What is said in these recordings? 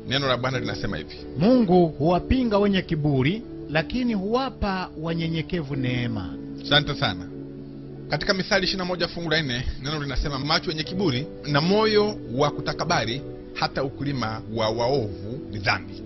neno la bwana linasema hivi Mungu huwapinga wenye kiburi, lakini huwapa wanyenyekevu neema. asante sana katika mithali 21 fungu la nne neno linasema macho yenye kiburi na moyo wa kutakabari hata ukulima wa waovu ni dhambi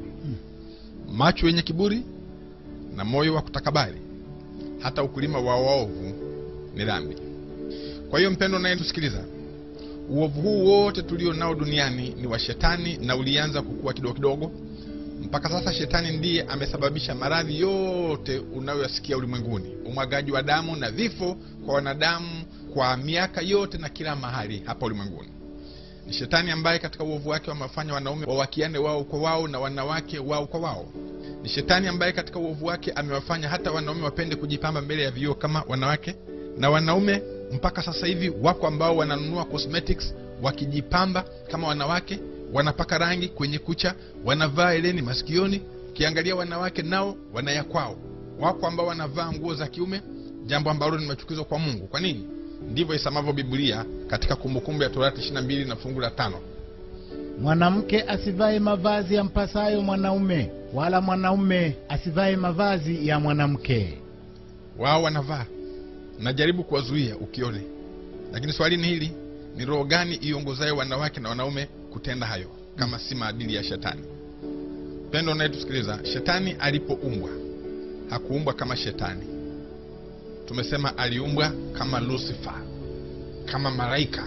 macho yenye kiburi na moyo wa kutakabari hata ukulima wa waovu ni dhambi kwa hiyo mpendo unayetusikiliza uovu huu wote tulio nao duniani ni wa shetani na ulianza kukua kidogo kidogo mpaka sasa shetani ndiye amesababisha maradhi yote unayoyasikia ulimwenguni umwagaji wa damu na vifo kwa wanadamu kwa miaka yote na kila mahali hapa ulimwenguni ni shetani ambaye katika uovu wake wamewafanya wanaume wawakiane wao kwa wao na wanawake wao kwa wao ni shetani ambaye katika uovu wake amewafanya hata wanaume wapende kujipamba mbele ya vioo kama wanawake na wanaume mpaka sasa hivi wako ambao wananunua cosmetics wakijipamba kama wanawake wanapaka rangi kwenye kucha wanavaa eleni masikioni ukiangalia wanawake nao wanaya kwao wako ambao wanavaa nguo za kiume jambo ambalo ni machukizo kwa mungu kwa nini ndivyo isamavyo biblia katika kumbukumbu ya torati 22 na fungu la tano Mwanamke asivae mavazi ya mpasayo mwanaume, wala mwanaume asivae mavazi ya mwanamke. wao wanavaa najaribu kuwazuia ukione lakini swali ni hili ni roho gani iongozayo wanawake na wanaume kutenda hayo kama si maadili ya shetani pendo unayetusikiliza shetani alipoumbwa hakuumbwa kama shetani tumesema aliumbwa kama lucifer kama malaika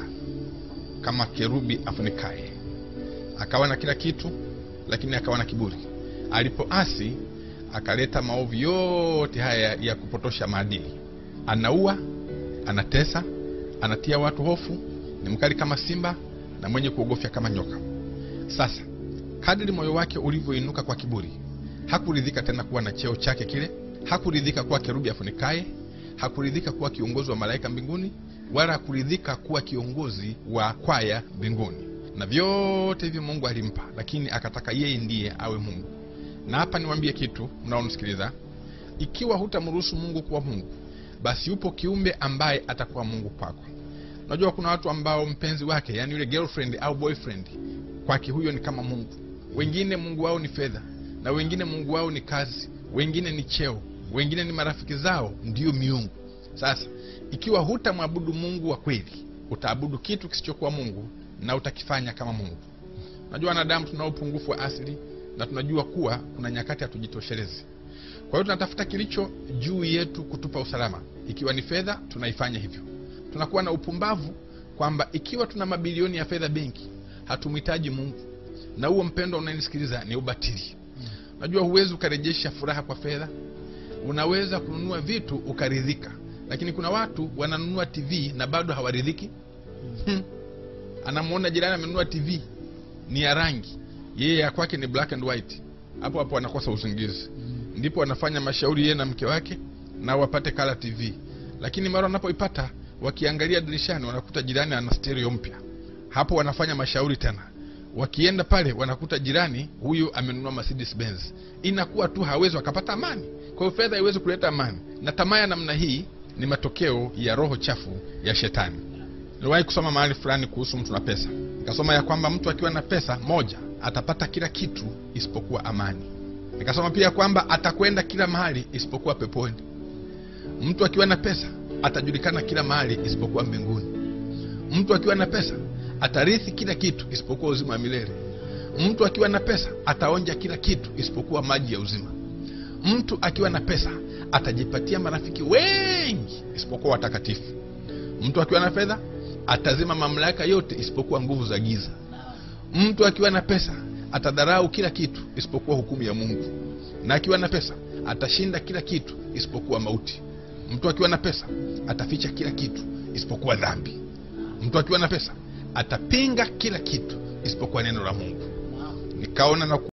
kama kerubi afunikaye akawa na kila kitu lakini akawa na kiburi alipoasi akaleta maovu yote haya ya kupotosha maadili anaua anatesa anatia watu hofu ni mkali kama simba na mwenye kuogofya kama nyoka sasa kadiri moyo wake ulivyoinuka kwa kiburi hakuridhika tena kuwa na cheo chake kile hakuridhika kuwa kerubi afunikaye hakuridhika kuwa kiongozi wa malaika mbinguni wala hakuridhika kuwa kiongozi wa kwaya mbinguni na vyote hivyo mungu alimpa lakini akataka yeye ndiye awe mungu na hapa niwambie kitu mnaonisikiliza ikiwa hutamruhusu mungu kuwa mungu basi yupo kiumbe ambaye atakuwa mungu kwako unajua kuna watu ambao mpenzi wake yani yule girlfriend au boyfriend kwake huyo ni kama mungu wengine mungu wao ni fedha na wengine mungu wao ni kazi wengine ni cheo wengine ni marafiki zao ndiyo miungu sasa ikiwa hutamwabudu mungu wa kweli utaabudu kitu kisichokuwa mungu na utakifanya kama mungu najua wanadamu tunao upungufu wa asili na tunajua kuwa kuna nyakati hatujitoshelezi kwa hiyo tunatafuta kilicho juu yetu kutupa usalama ikiwa ni fedha tunaifanya hivyo tunakuwa na upumbavu kwamba ikiwa tuna mabilioni ya fedha benki hatumhitaji mungu na huo mpendo unanisikiliza ni ubatili najua huwezi ukarejesha furaha kwa fedha unaweza kununua vitu ukaridhika lakini kuna watu wananunua tv na bado hawaridhiki hmm. anamwona jirani amenunua tv ni ya rangi yeye ya kwake ni black and white hapo hapo anakosa usingizi ndipo wanafanya mashauri yeye na mke wake na wapate kala tv lakini mara wanapoipata wakiangalia dirishani wanakuta jirani ana stereo mpya hapo wanafanya mashauri tena wakienda pale wanakuta jirani huyu amenunua Mercedes Benz inakuwa tu hawezi wakapata amani kwa hiyo fedha haiwezi kuleta amani na tamaa ya namna hii ni matokeo ya roho chafu ya shetani niliwahi kusoma mahali fulani kuhusu mtu na pesa nikasoma ya kwamba mtu akiwa na pesa moja atapata kila kitu isipokuwa amani nikasoma pia kwamba atakwenda kila mahali isipokuwa peponi mtu akiwa na pesa atajulikana kila mahali isipokuwa mbinguni mtu akiwa na pesa atarithi kila kitu isipokuwa uzima wa milele mtu akiwa na pesa ataonja kila kitu isipokuwa maji ya uzima mtu akiwa na pesa atajipatia marafiki wengi isipokuwa watakatifu mtu akiwa na fedha atazima mamlaka yote isipokuwa nguvu za giza mtu akiwa na pesa atadharau kila kitu isipokuwa hukumu ya mungu na akiwa na pesa atashinda kila kitu isipokuwa mauti mtu akiwa na pesa ataficha kila kitu isipokuwa dhambi mtu akiwa na pesa atapinga kila kitu isipokuwa neno la mungu nikaona na